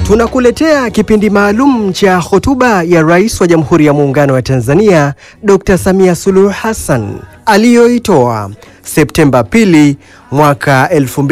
Tunakuletea kipindi maalum cha hotuba ya Rais wa Jamhuri ya Muungano wa Tanzania Dr. Samia Suluhu Hassan aliyoitoa Septemba pili mwaka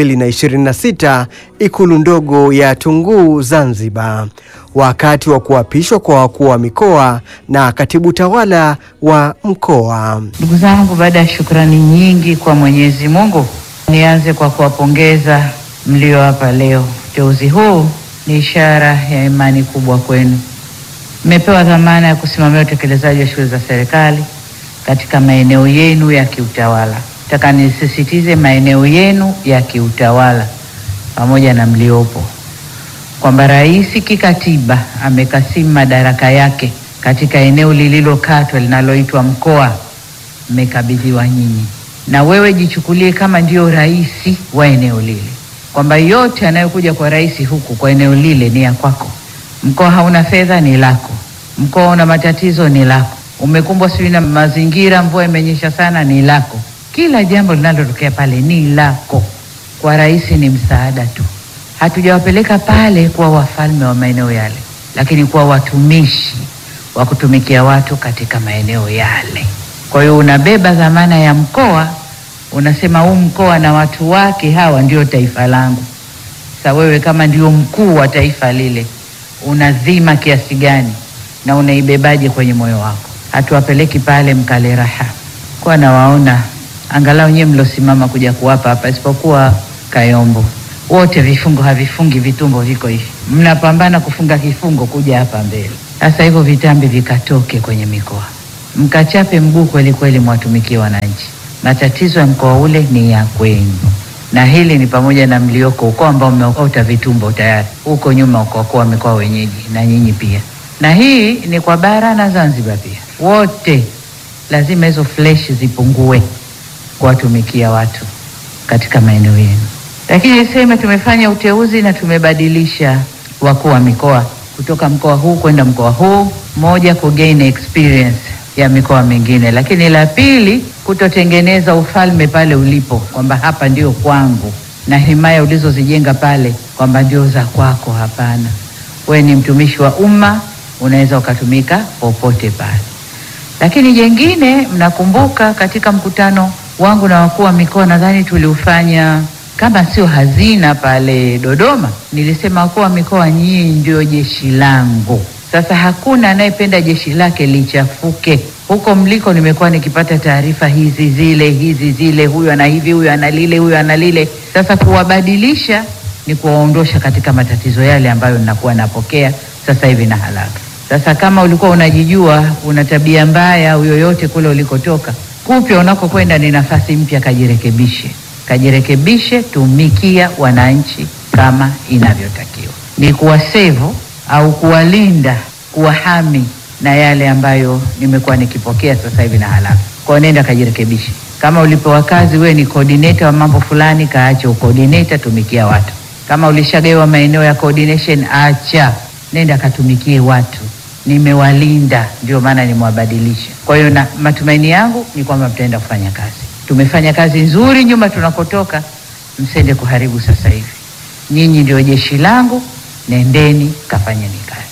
2026 Ikulu ndogo ya Tunguu Zanzibar, wakati wa kuapishwa kwa wakuu wa mikoa na katibu tawala wa mkoa. Ndugu zangu, baada ya shukrani nyingi kwa Mwenyezi Mungu, nianze kwa kuwapongeza mlio hapa leo. Uteuzi huu ni ishara ya imani kubwa kwenu. Mmepewa dhamana ya kusimamia utekelezaji wa shughuli za serikali katika maeneo yenu ya kiutawala. Nataka nisisitize maeneo yenu ya kiutawala pamoja na mliopo, kwamba rais kikatiba amekasimu madaraka yake katika eneo lililokatwa linaloitwa mkoa, mmekabidhiwa nyinyi, na wewe jichukulie kama ndio rais wa eneo lile, kwamba yote yanayokuja kwa rais huku kwa eneo lile ni ya kwako. Mkoa hauna fedha, ni lako. Mkoa una matatizo, ni lako. Umekumbwa sijui na mazingira, mvua imenyesha sana, ni lako. Kila jambo linalotokea pale ni lako. Kwa rais ni msaada tu. Hatujawapeleka pale kuwa wafalme wa maeneo yale, lakini kuwa watumishi wa kutumikia watu katika maeneo yale. Kwa hiyo unabeba dhamana ya mkoa, unasema huu mkoa na watu wake hawa ndio taifa langu. Sasa wewe kama ndio mkuu wa taifa lile, unadhima kiasi gani na unaibebaje kwenye moyo wako? Hatuwapeleki pale mkale raha, kwa nawaona angalau nyewe mlosimama kuja kuwapa hapa, isipokuwa Kayombo, wote vifungo havifungi, vitumbo viko hivi, mnapambana kufunga kifungo kuja hapa mbele. Sasa hivyo vitambi vikatoke kwenye mikoa, mkachape mguu kweli kweli, mwatumikie wananchi. Matatizo ya mkoa ule ni ya kwenu, na hili ni pamoja na mlioko ukoo ambao mmeota vitumbo tayari huko nyuma, ukokuwa mikoa wenyeji na nyinyi pia, na hii ni kwa bara na Zanzibar pia, wote lazima hizo flesh zipungue kuwatumikia watu katika maeneo yenu. Lakini niseme tumefanya uteuzi na tumebadilisha wakuu wa mikoa kutoka mkoa huu kwenda mkoa huu, moja ku gain experience ya mikoa mingine, lakini la pili kutotengeneza ufalme pale ulipo, kwamba hapa ndio kwangu na himaya ulizozijenga pale kwamba ndio za kwako. Hapana, we ni mtumishi wa umma, unaweza ukatumika popote pale. Lakini jengine, mnakumbuka katika mkutano wangu na wakuu wa mikoa, nadhani tuliufanya kama sio hazina pale Dodoma, nilisema wakuu wa mikoa, nyinyi ndio jeshi langu. Sasa hakuna anayependa jeshi lake lichafuke. Huko mliko nimekuwa nikipata taarifa hizi zile hizi zile, huyu ana hivi, huyu ana lile, huyu ana lile. Sasa kuwabadilisha ni kuwaondosha katika matatizo yale ambayo ninakuwa napokea sasa hivi na haraka. Sasa kama ulikuwa unajijua una tabia mbaya au yoyote kule ulikotoka, kupya unakokwenda ni nafasi mpya, kajirekebishe, kajirekebishe, tumikia wananchi kama inavyotakiwa, ni kuwasevu au kuwalinda, kuwahami na yale ambayo nimekuwa nikipokea sasa hivi na haraka. Kwa nenda kajirekebishe. Kama ulipewa kazi, wewe ni coordinator wa mambo fulani, kaache ucoordinator, tumikia watu. Kama ulishagawa maeneo ya coordination, acha, nenda katumikie watu. Nimewalinda, ndio maana nimewabadilisha. Kwa hiyo na matumaini yangu ni kwamba mtaenda kufanya kazi. Tumefanya kazi nzuri nyuma tunakotoka, msende kuharibu sasa hivi. Nyinyi ndio jeshi langu, nendeni kafanyeni kazi.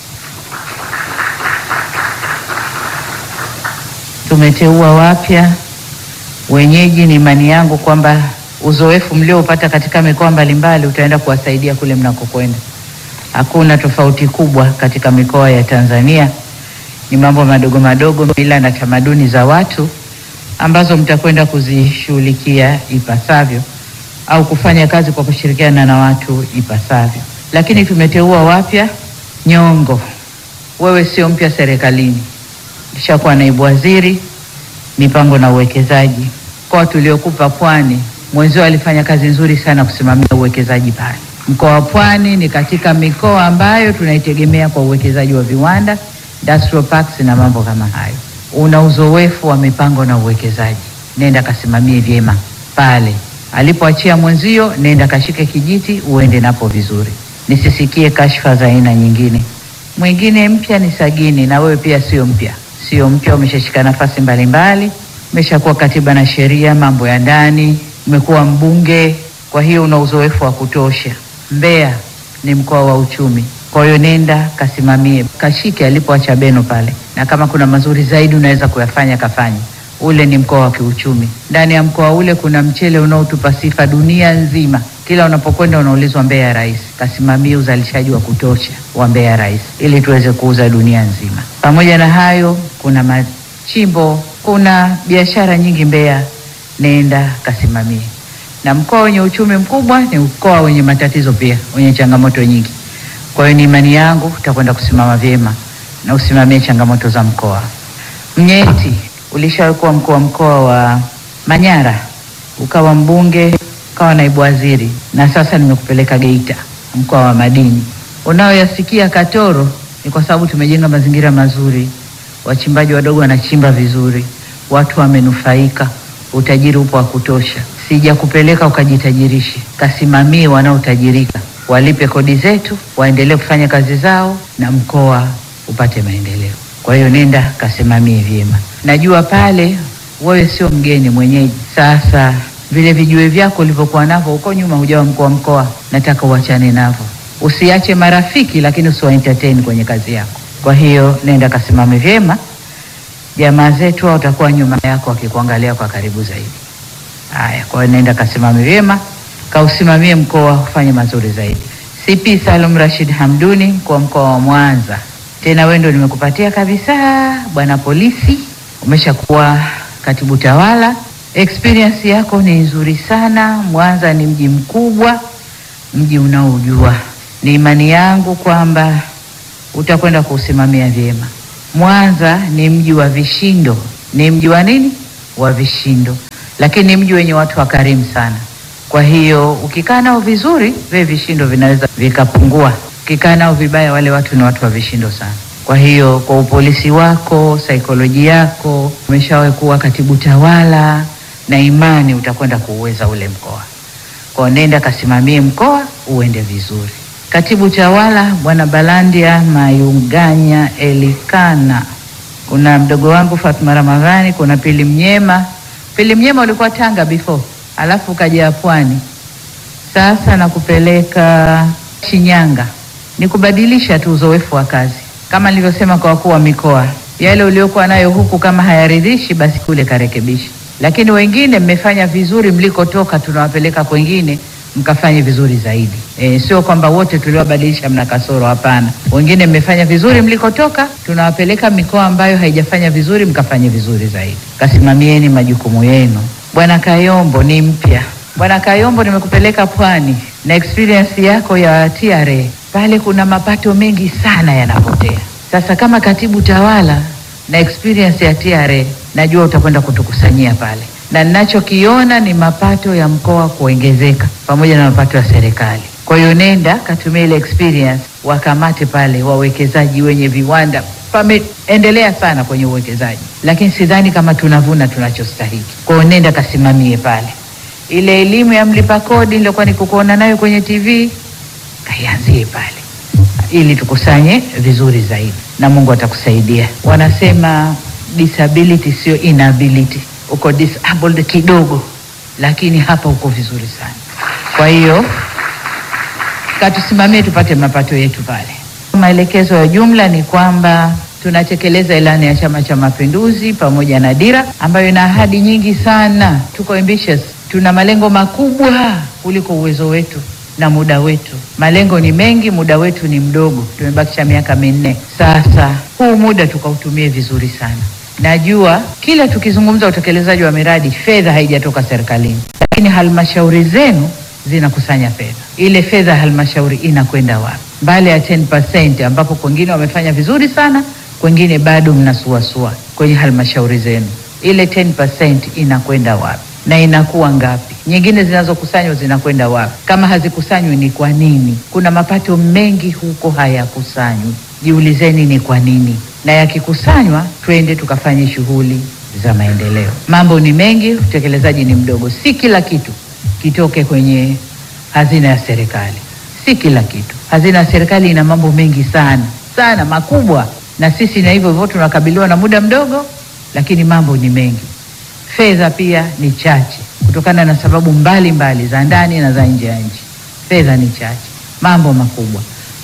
Tumeteua wapya wenyeji. Ni imani yangu kwamba uzoefu mlioupata katika mikoa mbalimbali utaenda kuwasaidia kule mnakokwenda. Hakuna tofauti kubwa katika mikoa ya Tanzania, ni mambo madogo madogo, mila na tamaduni za watu ambazo mtakwenda kuzishughulikia ipasavyo au kufanya kazi kwa kushirikiana na watu ipasavyo. Lakini tumeteua wapya nyongo. Wewe sio mpya serikalini, ulishakuwa naibu waziri mipango na uwekezaji. Mkoa tuliokupa Pwani, mwenzio alifanya kazi nzuri sana kusimamia uwekezaji pale. Mkoa wa Pwani ni katika mikoa ambayo tunaitegemea kwa uwekezaji wa viwanda, industrial parks na mambo kama hayo. Una uzoefu wa mipango na uwekezaji, nenda kasimamie vyema pale alipoachia mwenzio, nenda kashike kijiti uende napo vizuri. Nisisikie kashfa za aina nyingine. Mwingine mpya ni Sagini, na wewe pia sio mpya, sio mpya, umeshashika nafasi mbalimbali, umeshakuwa katiba na sheria, mambo ya ndani, umekuwa mbunge, kwa hiyo una uzoefu wa kutosha. Mbeya ni mkoa wa uchumi, Kwa hiyo nenda kasimamie, kashike alipoacha Beno pale, na kama kuna mazuri zaidi unaweza kuyafanya kafanye. Ule ni mkoa wa kiuchumi. Ndani ya mkoa ule kuna mchele unaotupa sifa dunia nzima. Kila unapokwenda unaulizwa Mbeya Rais. Kasimamie uzalishaji wa kutosha wa Mbeya Rais ili tuweze kuuza dunia nzima. Pamoja na hayo, kuna machimbo, kuna biashara nyingi Mbeya, nenda kasimamie. Na mkoa wenye uchumi mkubwa ni mkoa wenye matatizo pia, wenye changamoto nyingi. Kwa hiyo ni imani yangu utakwenda kusimama vyema na usimamie changamoto za mkoa. Mnyeti, ulishawahi kuwa mkuu wa mkoa wa Manyara, ukawa mbunge, ukawa naibu waziri, na sasa nimekupeleka Geita, mkoa wa madini. Unayoyasikia Katoro ni kwa sababu tumejenga mazingira mazuri, wachimbaji wadogo wanachimba vizuri, watu wamenufaika, utajiri upo wa kutosha. Sijakupeleka ukajitajirishe, kasimamie wanaotajirika, walipe kodi zetu, waendelee kufanya kazi zao, na mkoa upate maendeleo. Kwa hiyo nenda kasimamie vyema. Najua pale wewe sio mgeni, mwenyeji. Sasa vile vijue vyako ulivyokuwa navyo huko nyuma, hujawa mkuu wa mkoa, nataka uachane navyo. Usiache marafiki, lakini usiwa entertain kwenye kazi yako. Kwa hiyo nenda kasimame vyema, jamaa zetu hao watakuwa nyuma yako wakikuangalia kwa karibu zaidi. Haya, kwa hiyo nenda kasimame vyema, kausimamie mkoa ufanye mazuri zaidi. CP Salum Rashid Hamduni, mkuu wa mkoa wa Mwanza, tena wewe ndio nimekupatia kabisa, bwana polisi, umeshakuwa katibu tawala, experience yako ni nzuri sana. Mwanza ni mji mkubwa, mji unaojua. Ni imani yangu kwamba utakwenda kuusimamia vyema. Mwanza ni mji wa vishindo, ni mji wa nini? Wa vishindo, lakini ni mji wenye watu wakarimu sana. Kwa hiyo ukikaa nao vizuri, vile vishindo vinaweza vikapungua. Ukikaa nao vibaya, wale watu ni watu wa vishindo sana. Kwa hiyo kwa upolisi wako, saikolojia yako, umeshawahi kuwa katibu tawala, na imani utakwenda kuuweza ule mkoa. Kwa nenda kasimamie mkoa uende vizuri. Katibu tawala bwana Balandia Mayunganya Elikana, kuna mdogo wangu Fatma Ramadhani, kuna Pili Mnyema. Pili Mnyema ulikuwa Tanga before, alafu ukaja Pwani, sasa nakupeleka Shinyanga. Ni kubadilisha tu uzoefu wa kazi, kama nilivyosema kwa wakuu wa mikoa, yale uliokuwa nayo huku kama hayaridhishi, basi kule karekebisha. Lakini wengine mmefanya vizuri mlikotoka, tunawapeleka kwengine mkafanye vizuri zaidi. E, sio kwamba wote tuliowabadilisha mna kasoro, hapana. Wengine mmefanya vizuri mlikotoka, tunawapeleka mikoa ambayo haijafanya vizuri, mkafanye vizuri zaidi. Kasimamieni majukumu yenu. Bwana Kayombo ni mpya. Bwana Kayombo, nimekupeleka Pwani na experience yako ya TRA pale, kuna mapato mengi sana yanapotea. Sasa kama katibu tawala na experience ya TRA, najua utakwenda kutukusanyia pale na ninachokiona ni mapato ya mkoa kuongezeka pamoja na mapato ya serikali. Kwa hiyo nenda katumia ile experience, wakamate pale wawekezaji wenye viwanda. Pameendelea sana kwenye uwekezaji, lakini sidhani kama tunavuna tunachostahili. Kwa hiyo nenda kasimamie pale. Ile elimu ya mlipa kodi nilikuwa nikukuona nayo kwenye TV, kaianzie pale ili tukusanye vizuri zaidi, na Mungu atakusaidia. Wanasema disability sio inability uko disabled kidogo, lakini hapa uko vizuri sana. Kwa hiyo katusimamie tupate mapato yetu pale. Maelekezo ya jumla ni kwamba tunatekeleza ilani ya Chama cha Mapinduzi pamoja na dira ambayo ina ahadi nyingi sana. Tuko ambitious, tuna malengo makubwa kuliko uwezo wetu na muda wetu. Malengo ni mengi, muda wetu ni mdogo, tumebakisha miaka minne. Sasa huu muda tukautumie vizuri sana. Najua kila tukizungumza utekelezaji wa miradi fedha haijatoka serikalini, lakini halmashauri zenu zinakusanya fedha. Ile fedha ya halmashauri inakwenda wapi? Mbali ya 10% ambapo kwengine wamefanya vizuri sana, kwengine bado mnasuasua kwenye halmashauri zenu, ile 10% inakwenda wapi na inakuwa ngapi? Nyingine zinazokusanywa zinakwenda wapi? Kama hazikusanywi ni kwa nini? Kuna mapato mengi huko hayakusanywi, jiulizeni ni kwa nini na yakikusanywa twende tukafanye shughuli za maendeleo. Mambo ni mengi, utekelezaji ni mdogo. Si kila kitu kitoke kwenye hazina ya serikali, si kila kitu. Hazina ya serikali ina mambo mengi sana sana makubwa, na sisi na hivyo hivyo tunakabiliwa na muda mdogo, lakini mambo ni mengi. Fedha pia ni chache kutokana na sababu mbalimbali mbali, za ndani na za nje ya nchi. Fedha ni chache, mambo makubwa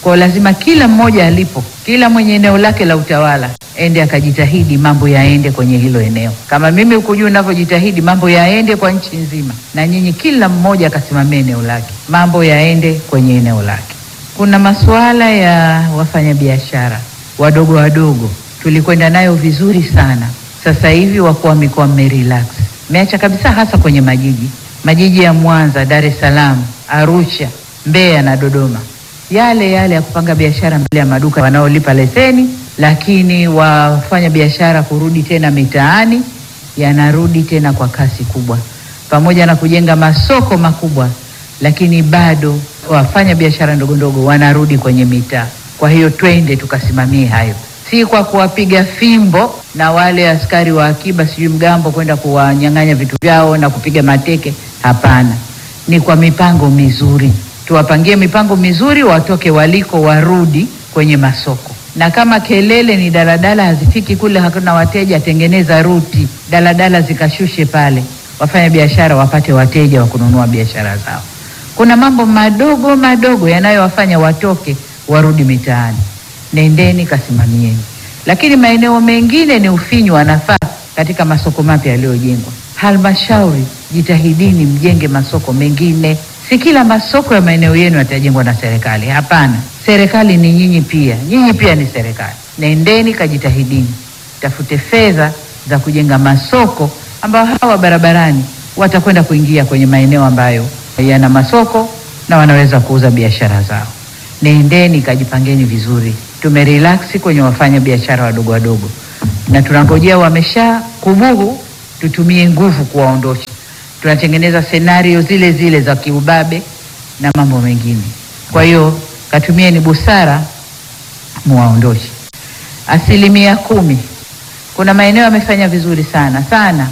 Kwa lazima kila mmoja alipo, kila mwenye eneo lake la utawala ende akajitahidi mambo yaende kwenye hilo eneo, kama mimi huku juu ninavyojitahidi mambo yaende kwa nchi nzima, na nyinyi kila mmoja akasimamia eneo lake, mambo yaende kwenye eneo lake. Kuna masuala ya wafanyabiashara wadogo wadogo, tulikwenda nayo vizuri sana. Sasa hivi wakuu wa mikoa mmerelax, mmeacha kabisa, hasa kwenye majiji majiji ya Mwanza, Dar es Salaam, Arusha, Mbeya na Dodoma, yale yale ya kupanga biashara mbele ya maduka wanaolipa leseni, lakini wafanya biashara kurudi tena mitaani, yanarudi tena kwa kasi kubwa, pamoja na kujenga masoko makubwa, lakini bado wafanya biashara ndogo ndogo wanarudi kwenye mitaa. Kwa hiyo twende tukasimamie hayo, si kwa kuwapiga fimbo na wale askari wa akiba sijui mgambo kwenda kuwanyang'anya vitu vyao na kupiga mateke. Hapana, ni kwa mipango mizuri, tuwapangie mipango mizuri, watoke waliko, warudi kwenye masoko. Na kama kelele ni daladala hazifiki kule, hakuna wateja, tengeneza ruti, daladala zikashushe pale, wafanya biashara wapate wateja wa kununua biashara zao. Kuna mambo madogo madogo yanayowafanya watoke warudi mitaani. Nendeni kasimamieni lakini maeneo mengine ni ufinyu wa nafasi katika masoko mapya yaliyojengwa. Halmashauri, jitahidini mjenge masoko mengine. Si kila masoko ya maeneo yenu yatajengwa na serikali. Hapana, serikali ni nyinyi pia, nyinyi pia ni serikali. Nendeni kajitahidini, tafute fedha za kujenga masoko ambayo hawa barabarani watakwenda kuingia kwenye maeneo ambayo yana masoko na wanaweza kuuza biashara zao. Nendeni kajipangeni vizuri tumerelax kwenye wafanya biashara wadogo wadogo, na tunangojea wamesha kubuhu, tutumie nguvu kuwaondosha. Tunatengeneza senario zile zile za kiubabe na mambo mengine. Kwa hiyo katumieni busara, muwaondoshe. Asilimia kumi, kuna maeneo yamefanya vizuri sana sana,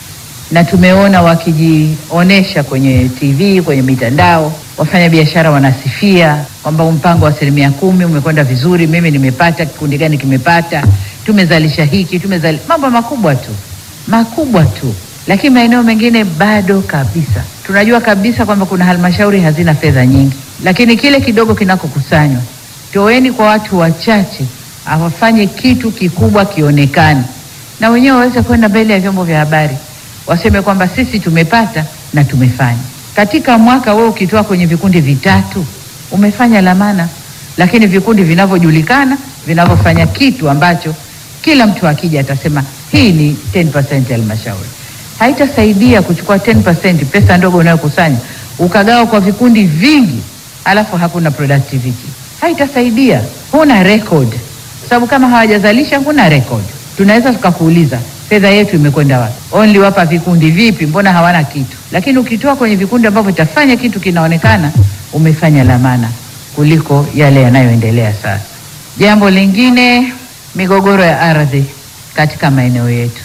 na tumeona wakijionesha kwenye TV, kwenye mitandao wafanya biashara wanasifia kwamba mpango wa asilimia kumi umekwenda vizuri, mimi nimepata, kikundi gani kimepata, tumezalisha hiki, tumezalisha mambo makubwa tu makubwa tu, lakini maeneo mengine bado kabisa. Tunajua kabisa kwamba kuna halmashauri hazina fedha nyingi, lakini kile kidogo kinakokusanywa, toeni kwa watu wachache, awafanye kitu kikubwa kionekane, na wenyewe waweze kwenda mbele ya vyombo vya habari, waseme kwamba sisi tumepata na tumefanya katika mwaka wewe ukitoa kwenye vikundi vitatu umefanya lamana, lakini vikundi vinavyojulikana vinavyofanya kitu ambacho kila mtu akija atasema hii ni 10% halmashauri. Haitasaidia kuchukua 10% pesa ndogo unayokusanya ukagawa kwa vikundi vingi, alafu hakuna productivity. Haitasaidia, huna record, sababu kama hawajazalisha huna record. Tunaweza tukakuuliza fedha yetu imekwenda wapi? Only wapa vikundi vipi? Mbona hawana kitu? Lakini ukitoa kwenye vikundi ambavyo itafanya kitu kinaonekana, umefanya lamana kuliko yale yanayoendelea sasa. Jambo lingine, migogoro ya ardhi katika maeneo yetu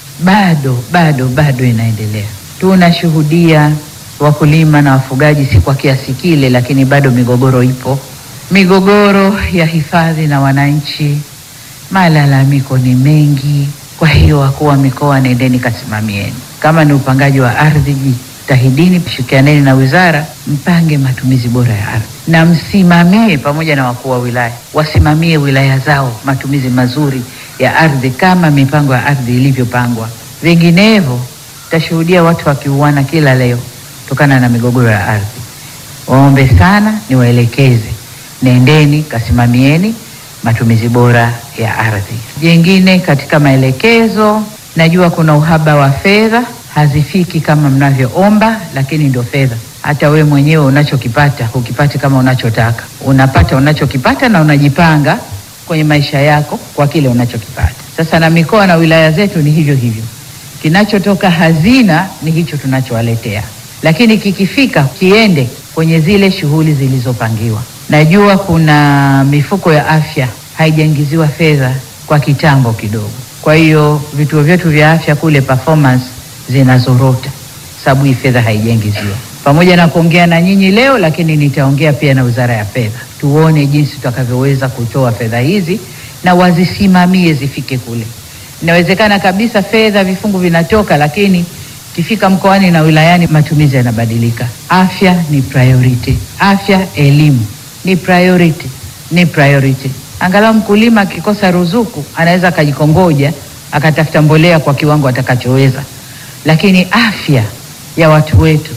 bado bado bado inaendelea. Tunashuhudia wakulima na wafugaji, si kwa kiasi kile, lakini bado migogoro ipo, migogoro ya hifadhi na wananchi, malalamiko ni mengi. Kwa hiyo wakuu wa mikoa, nendeni kasimamieni. Kama ni upangaji wa ardhi, jitahidini, shirikianeni na wizara, mpange matumizi bora ya ardhi na msimamie, pamoja na wakuu wa wilaya wasimamie wilaya zao matumizi mazuri ya ardhi kama mipango ya ardhi ilivyopangwa. Vinginevyo tashuhudia watu wakiuana kila leo kutokana na migogoro ya ardhi. Waombe sana, niwaelekeze, nendeni kasimamieni matumizi bora ya ardhi. Jengine katika maelekezo, najua kuna uhaba wa fedha, hazifiki kama mnavyoomba, lakini ndio fedha. Hata we mwenyewe unachokipata hukipati kama unachotaka, unapata unachokipata na unajipanga kwenye maisha yako kwa kile unachokipata. Sasa na mikoa na wilaya zetu ni hivyo hivyo, kinachotoka hazina ni hicho tunachowaletea, lakini kikifika kiende kwenye zile shughuli zilizopangiwa. Najua kuna mifuko ya afya haijaingiziwa fedha kwa kitambo kidogo, kwa hiyo vituo vyetu vya afya kule performance zinazorota sababu hii fedha haijaingiziwa. Pamoja na kuongea na nyinyi leo, lakini nitaongea pia na Wizara ya Fedha, tuone jinsi tutakavyoweza kutoa fedha hizi na wazisimamie zifike kule. Inawezekana kabisa fedha vifungu vinatoka, lakini kifika mkoani na wilayani matumizi yanabadilika. Afya ni priority, afya elimu ni priority. ni priority. Angalau mkulima akikosa ruzuku anaweza akajikongoja akatafuta mbolea kwa kiwango atakachoweza, lakini afya ya watu wetu,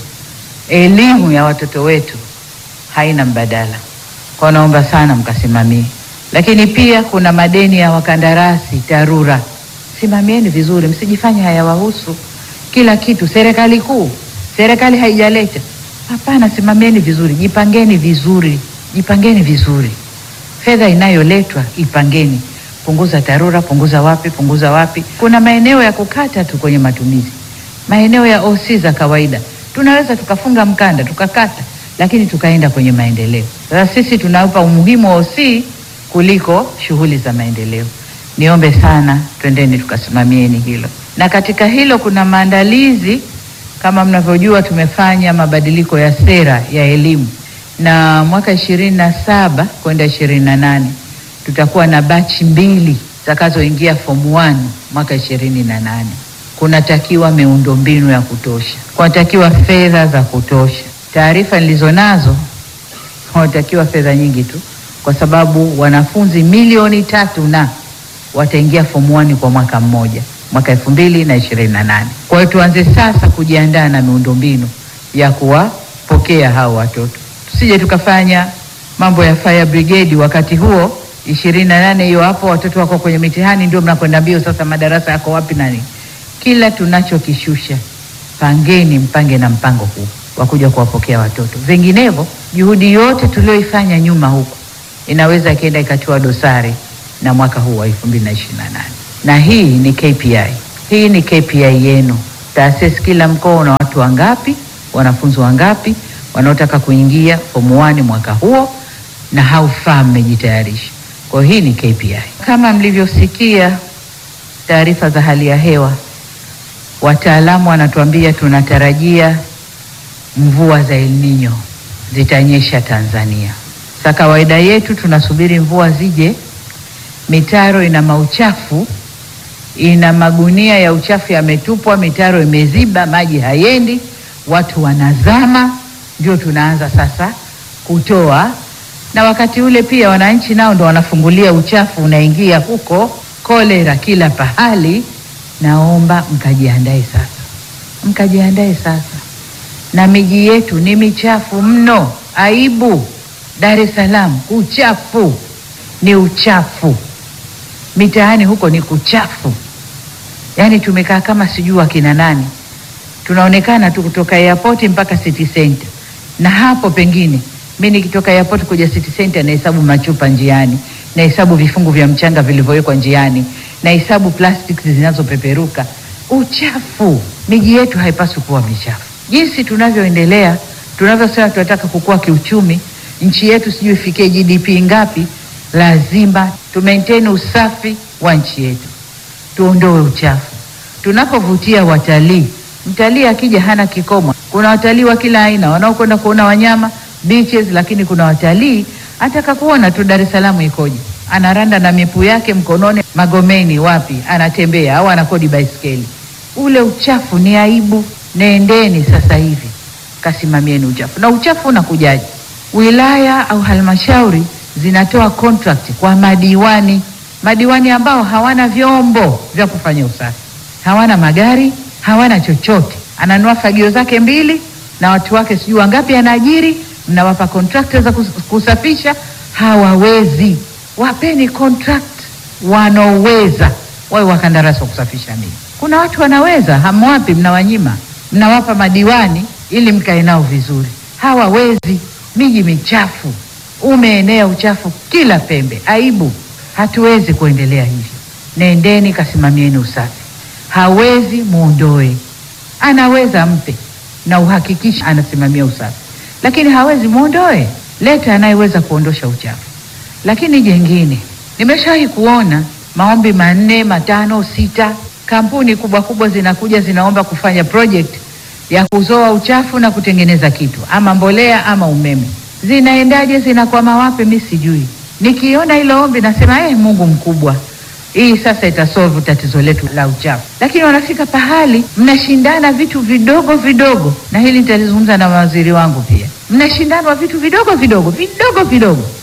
elimu ya watoto wetu haina mbadala. Kwa naomba sana mkasimamie, lakini pia kuna madeni ya wakandarasi TARURA, simamieni vizuri, msijifanye hayawahusu kila kitu. Serikali kuu, serikali haijaleta hapana, simamieni vizuri, jipangeni vizuri, jipangeni vizuri. Fedha inayoletwa ipangeni, punguza TARURA, punguza wapi, punguza wapi. Kuna maeneo ya kukata tu kwenye matumizi, maeneo ya OC za kawaida tunaweza tukafunga mkanda tukakata, lakini tukaenda kwenye maendeleo. Sasa sisi tunaupa umuhimu wa OC kuliko shughuli za maendeleo. Niombe sana, twendeni tukasimamieni hilo. Na katika hilo kuna maandalizi, kama mnavyojua, tumefanya mabadiliko ya sera ya elimu na mwaka ishirini na saba kwenda ishirini na nane tutakuwa na bachi mbili zitakazoingia form 1 mwaka ishirini na nane. Kunatakiwa miundombinu ya kutosha, kunatakiwa fedha za kutosha. Taarifa nilizonazo kunatakiwa fedha nyingi tu, kwa sababu wanafunzi milioni tatu na wataingia form 1 kwa mwaka mmoja, mwaka elfu mbili na ishirini na nane. Kwa hiyo tuanze sasa kujiandaa na miundombinu ya kuwapokea hao watoto, tusije tukafanya mambo ya fire brigade wakati huo ishirini na nane hiyo hapo watoto wako kwenye mitihani, ndio mnakwenda mbio sasa, madarasa yako wapi nani? Kila tunachokishusha pangeni, mpange na mpango huu wa kuja kuwapokea watoto, vinginevyo juhudi yote tulioifanya nyuma huku inaweza ikaenda ikatiwa dosari na mwaka huu wa 2028 na hii ni KPI, hii ni KPI yenu taasisi. Kila mkoa una watu wangapi, wanafunzi wangapi wanaotaka kuingia form 1 mwaka huo, na how far mmejitayarisha. Kwa hii ni KPI. Kama mlivyosikia taarifa za hali ya hewa, wataalamu wanatuambia tunatarajia mvua za El Nino zitanyesha Tanzania. Sa kawaida yetu tunasubiri mvua zije, mitaro ina mauchafu, ina magunia ya uchafu yametupwa, mitaro imeziba, maji hayendi, watu wanazama, ndio tunaanza sasa kutoa na wakati ule pia wananchi nao ndo wanafungulia uchafu unaingia huko, kolera kila pahali. Naomba mkajiandae sasa, mkajiandae sasa, na miji yetu ni michafu mno, aibu. Dar es Salaam uchafu ni uchafu, mitaani huko ni kuchafu, yaani tumekaa kama sijui wakina nani, tunaonekana tu kutoka airport mpaka city center, na hapo pengine mi nikitoka airport kuja city center nahesabu machupa njiani, nahesabu vifungu vya mchanga vilivyowekwa njiani, nahesabu plastics zinazopeperuka. Uchafu. Miji yetu haipaswi kuwa michafu. Jinsi tunavyoendelea, tunavyosema tunataka kukua kiuchumi, nchi yetu sijui ifikie GDP ngapi, lazima tu maintain usafi wa nchi yetu, tuondoe uchafu. Tunapovutia watalii, mtalii akija hana kikomo. Kuna watalii wa kila aina wanaokwenda kuona wanyama beaches lakini kuna watalii ataka kuona tu Dar es Salaam ikoje, anaranda na mipu yake mkononi, Magomeni wapi, anatembea au anakodi baiskeli. Ule uchafu ni aibu. Nendeni sasa hivi kasimamieni uchafu. Na uchafu unakujaje? Wilaya au halmashauri zinatoa contract kwa madiwani, madiwani ambao hawana vyombo vya kufanya usafi, hawana magari, hawana chochote. Ananua fagio zake mbili na watu wake sijui wangapi anaajiri mnawapa contractors za kusafisha, hawawezi. Wapeni contract wanaoweza, wawe wakandarasi wa kusafisha miji. Kuna watu wanaweza, hamwapi, mnawanyima, mnawapa madiwani ili mkae nao vizuri. Hawawezi. Miji michafu, umeenea uchafu kila pembe, aibu. Hatuwezi kuendelea hivyo. Nendeni kasimamieni usafi. Hawezi, muondoe. Anaweza, mpe na uhakikisha anasimamia usafi lakini hawezi muondoe, leta anayeweza kuondosha uchafu. Lakini jengine, nimeshawahi kuona maombi manne matano sita, kampuni kubwa kubwa zinakuja zinaomba kufanya project ya kuzoa uchafu na kutengeneza kitu ama mbolea ama umeme. Zinaendaje? zinakwama wapi? Mi sijui. Nikiona hilo ombi nasema eh, Mungu mkubwa, hii sasa itasolve tatizo letu la uchafu. Lakini wanafika pahali mnashindana vitu vidogo vidogo, na hili nitalizungumza na mawaziri wangu pia. Mnashindana vitu vidogo vidogo vidogo vidogo,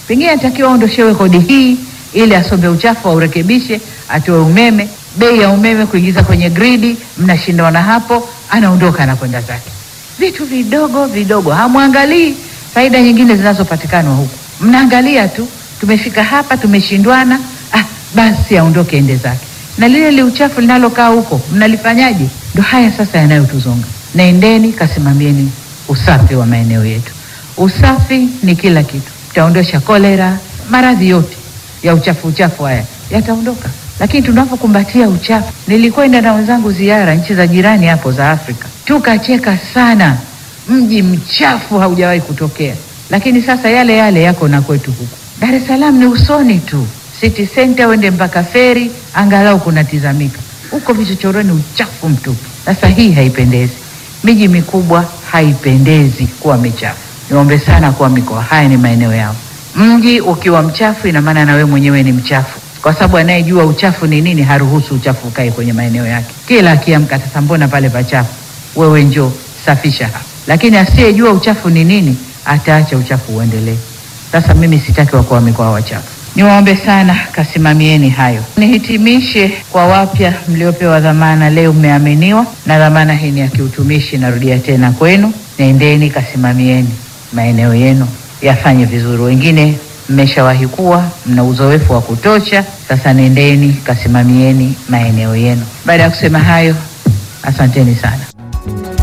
pengine atakiwa aondoshewe kodi hii ili asombe uchafu aurekebishe, atoe umeme, bei ya umeme kuingiza kwenye gridi, mnashindana hapo, anaondoka anakwenda zake. Vitu vidogo vidogo, hamwangalii faida nyingine zinazopatikana huku, mnaangalia tu, tumefika hapa, tumeshindwana, ah, basi aondoke ende zake. Na lile li uchafu linalokaa huko mnalifanyaje? Ndo haya sasa yanayotuzonga. Naendeni kasimamieni usafi wa maeneo yetu. Usafi ni kila kitu, utaondosha kolera, maradhi yote ya uchafu uchafu haya yataondoka. Lakini tunapokumbatia uchafu, nilikwenda na wenzangu ziara nchi za jirani hapo za Afrika, tukacheka sana. Mji mchafu haujawahi kutokea, lakini sasa yale yale yako na kwetu huku Dar es Salaam ni usoni tu, city center uende mpaka feri, angalau kunatizamika. Huko vichochoroni uchafu mtupu. Sasa hii haipendezi, miji mikubwa haipendezi kuwa michafu. Niombe sana kuwa mikoa haya ni maeneo yao. Mji ukiwa mchafu, ina maana na wewe mwenyewe ni mchafu, kwa sababu anayejua uchafu ni nini haruhusu uchafu ukae kwenye maeneo yake. Kila akiamka, sasa mbona pale pachafu? Wewe njoo safisha hapa. Lakini asiyejua uchafu ni nini ataacha uchafu uendelee. Sasa mimi sitaki wakuu wa mikoa wachafu. Niwaombe sana kasimamieni hayo. Nihitimishe kwa wapya mliopewa dhamana leo, mmeaminiwa na dhamana hii ni ya kiutumishi. Narudia tena kwenu, nendeni kasimamieni maeneo yenu yafanye vizuri. Wengine mmeshawahi kuwa mna uzoefu wa kutosha, sasa nendeni kasimamieni maeneo yenu. Baada ya kusema hayo, asanteni sana.